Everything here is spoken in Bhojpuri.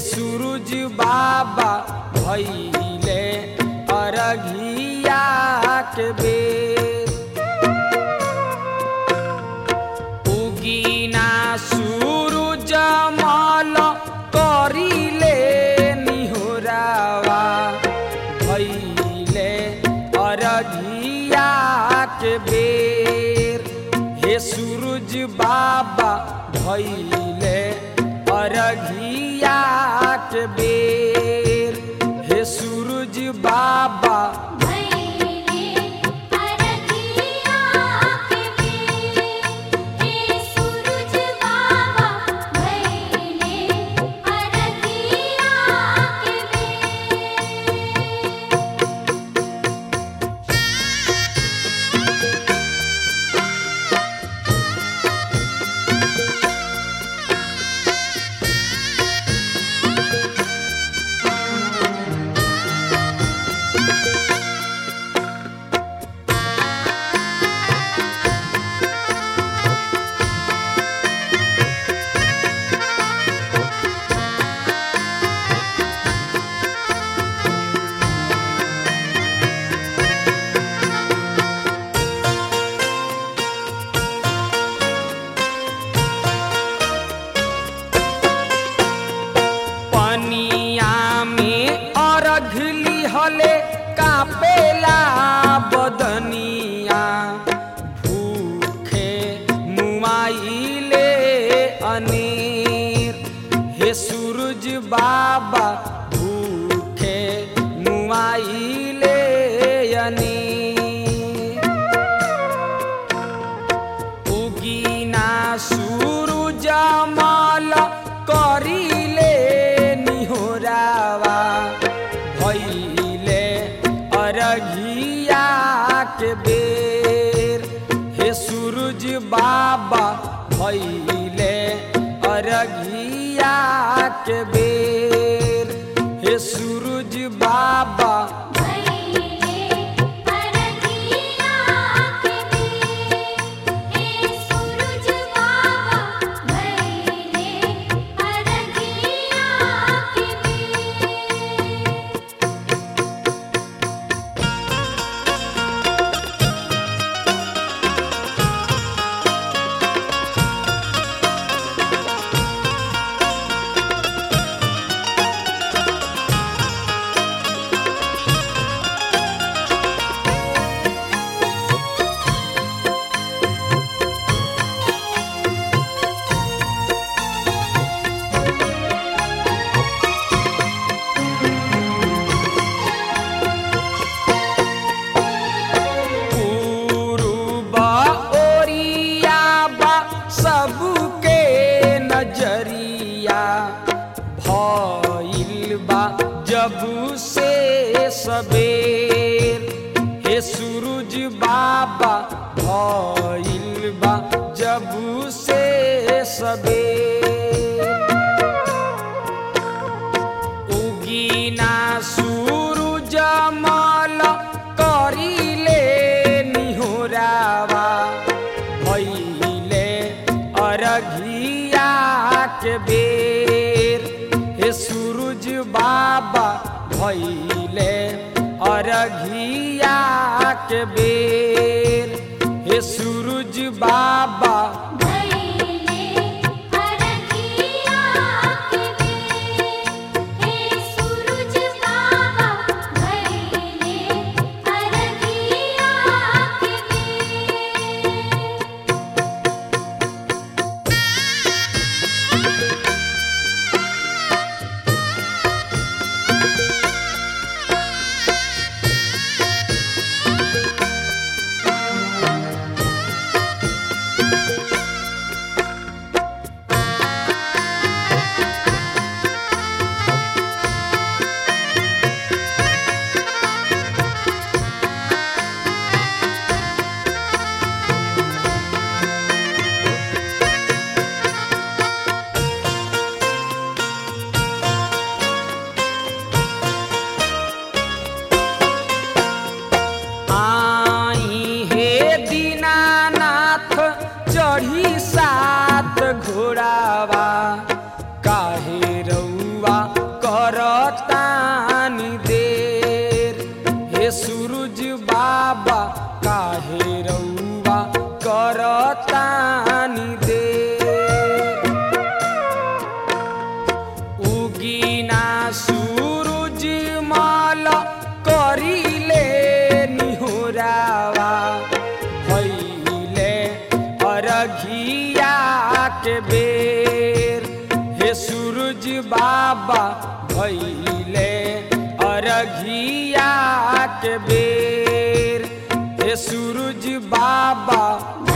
सूरज बाबा भैले अरघिया के बेर उगीना सूरज मल करिले निहोरावा भैले अरघिया के बेर हे सूरज बाबा भैले अरघिया के बेर हे सूरज बाबा भैले अरघिया के बेर हे सूरज बाबा भैले अरघिया के बेर पनिया में अर्घ लिहले कापेला बदनिया भूखे मुआइले अनेर हे सूरज बाबा भूखे मुआइले अनेर उगीना सूरज मल करिले निहोरावा भैले अरघिया के बेर हे सूरज बाबा भैले अरघिया के बेर हे सूरज बाबा भैले अरघिया के बेर हे सूरज बाबा भैले अरघिया के बेर पूर्वा ओरिया बा सबके नजरिया भइल बा जब से सबेर हे सूरज बाबा भइल बा जब से सबेर उगीना सूरज मल करिले निहोरावा भैले अरघिया के बेर हे सूरज बाबा भैले अरघिया के बेर हे सूरज बाबा भैले अरघिया के बेर हे सूरज बाबा भैले अरघिया के बेर आई हे दीनानाथ चढ़ी सात घोड़ावा काहे रउआ उगीना सूरज माल करिले निहोरावा भैले अरघिया के बेर हे सूरज बाबा भैले अरघिया के बेर हे सूरज बाबा